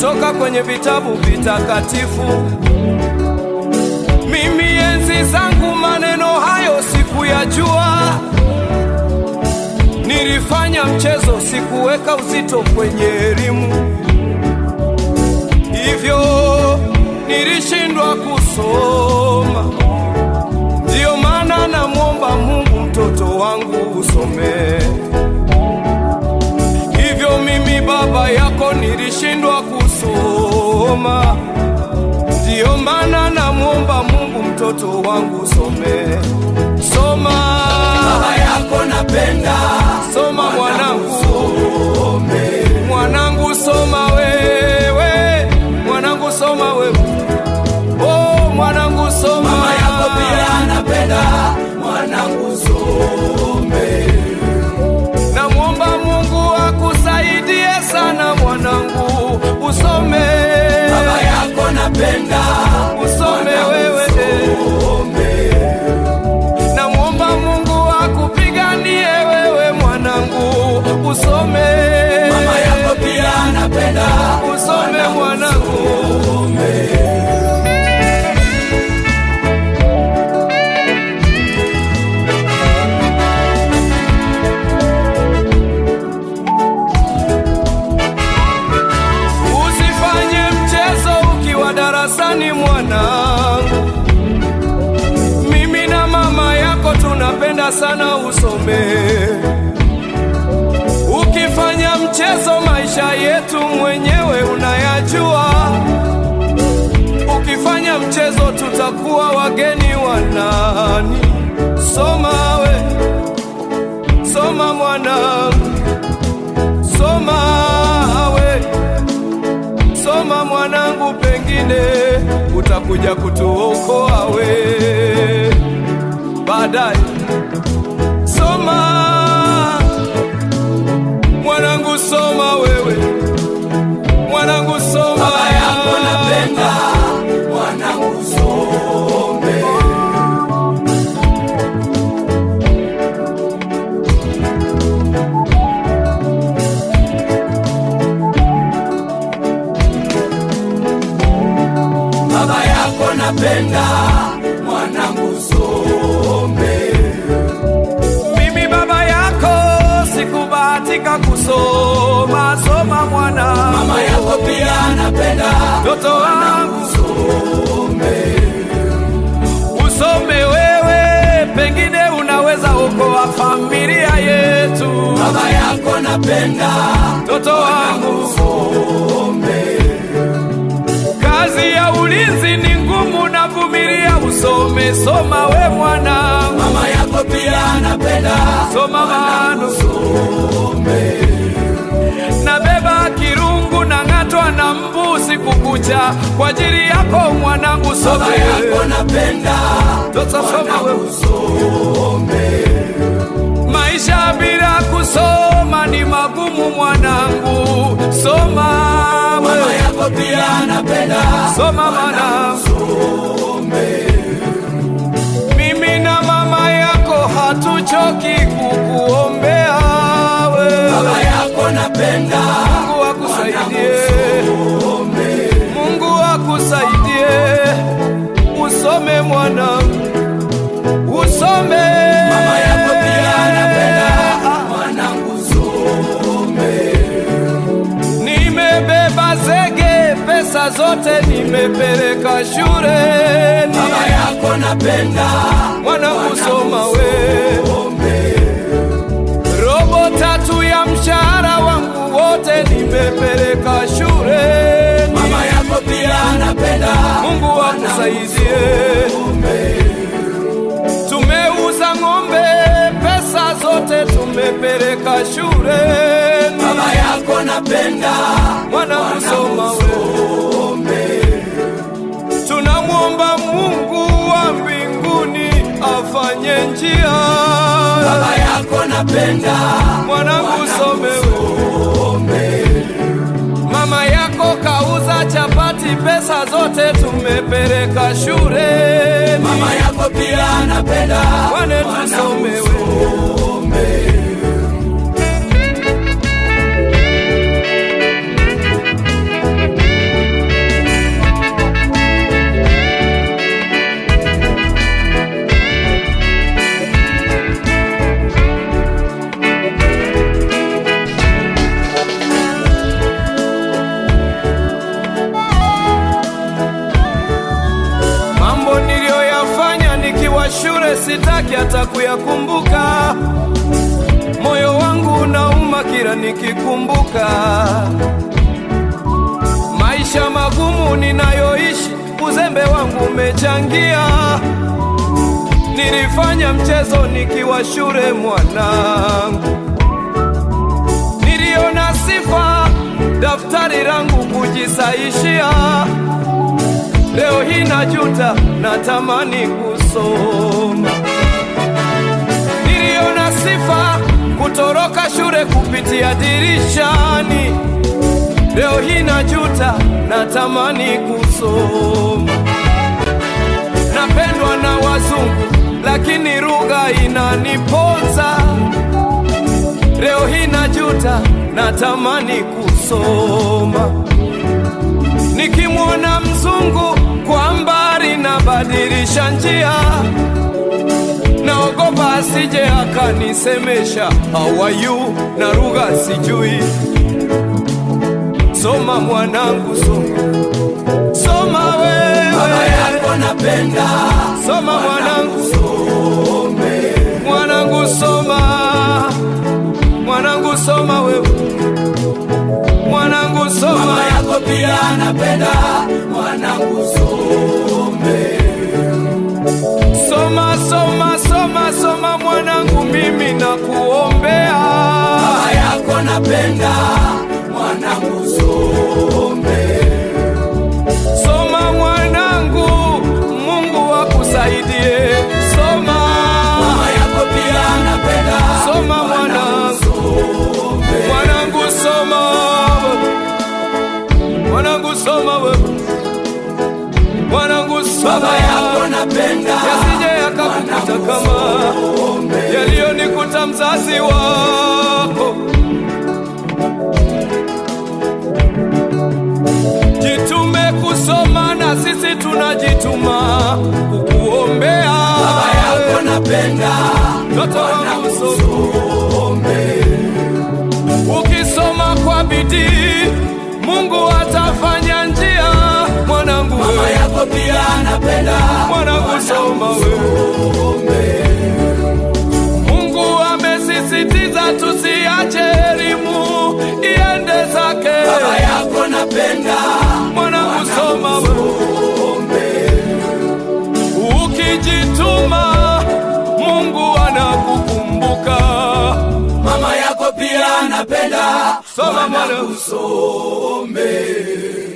kutoka kwenye vitabu vitakatifu. Mimi enzi zangu maneno hayo sikuyajua, nilifanya mchezo, sikuweka uzito kwenye elimu, hivyo nilishindwa kusoma. Ndiyo maana namwomba Mungu mtoto wangu usome. Hivyo mimi baba yako nilishindwa kusoma, ndiyo maana namwomba Mungu mtoto wangu usome. Soma baba yako napenda soma mwanangu, mwanangu soma wewe, mwanangu soma wewe, oh mwanangu soma. mama yako pia anapenda mwanangu some Namwomba Mungu akusaidie sana mwanangu, usome baba yako napenda usome wewe. Namwomba Mungu akupiganie wewe mwanangu, usome mama yako pia anapenda usome mwanangu. Usifanye mchezo ukiwa darasani mwanangu. Mimi na mama yako tunapenda sana usome. Ukifanya mchezo maisha yetu mwenyewe unayajua. Ukifanya mchezo tutakuwa wageni wa nani? Soma we, soma mwanangu, soma we soma mwanangu, pengine utakuja kutuokoa we baadaye. Soma mwanangu, soma wewe mwanangu, soma baba yako napenda mwanangu some baba yako napenda mwanangu some Mimi baba yako sikubahatika kusoma, soma mwana mama yako pia anapenda mtoto wangu some usome wewe, pengine unaweza okoa familia yetu. baba yako napenda Mtoto wangu, some kazi ya ulinzi ni ngumu, na vumilia, usome. Soma we mwanangu, mama yako pia anapenda soma mano, some nabeba kirungu na ng'atwa na mbu siku kucha kwa ajili yako mwanangu, baba yako some. napenda Mtoto soma wewe. some Maisha bila kusoma ni magumu mwanangu, soma mama wewe, yako pia anapenda soma mwanangu. some Mimi na mama yako hatuchoki kukuombea wewe. baba yako napenda Mungu akusaidie, some Mungu akusaidie, usome mwanangu, usome. mama yako pia anapenda mwanangu some Nimebeba zege, pesa zote nimepeleka shuleni. baba yako napenda Mwanangu soma we, some robo tatu ya mshahara wangu wote nimepeleka shuleni. mama yako pia anapenda Mungu akusaidie. Tumeuza ng'ombe, pesa zote tumepeleka shuleni. baba yako napenda Mwanangu soma we, some tunamwomba Mungu wa mbinguni afanye njia. baba yako napenda Mwanangu some we, mama yako kauza chapati, pesa zote tumepeleka shuleni. mama yako pia anapenda Wane tusome we. some nalia nikikumbuka maisha magumu ninayoishi, uzembe wangu umechangia. Nilifanya mchezo nikiwa shule mwanangu, niliona sifa daftari langu kujisaishia. Leo hii najuta, natamani kusoma. Niliona sifa kutoroka shule kupitia dirishani. Leo hii najuta, natamani kusoma. Napendwa na wazungu, lakini lugha inaniponza. Leo hii najuta, natamani kusoma. Nikimwona mzungu kwa mbali, nabadilisha njia, naogopa asije akanisemesha how are you, na lugha sijui. Soma mwanangu, soma, soma Baba wewe, yako napenda, soma mwanangu, some. mwanangu soma, mwanangu soma wewe, mwanangu soma. Mama yako pia anapenda, mwanangu some. Soma, soma, soma, soma mwanangu, mimi nakuombea. Baba yako napenda, mwanangu some. Soma mwanangu, Mungu akusaidie. Soma, Mama yako pia anapenda, soma mwanangu, mwanangu soma, mwanangu soma wewe, mwanangu soma, Baba yako napenda, yasije yakakukuta kama yaliyonikuta mzazi wako. Jitume kusoma na sisi tunajituma kukuombea. Baba yako napenda, Mtoto wangu soma, some. ukisoma kwa bidii Mungu atafanya njia. Mwanangu Mama wewe, yako pia anapenda, mwanangu soma wewe. Mungu amesisitiza tusiache elimu iende zake. Baba yako napenda, Mwanangu soma wewe. Ukijituma Mungu anakukumbuka. Mama yako pia anapenda, Soma mwanangu mwanangu. some.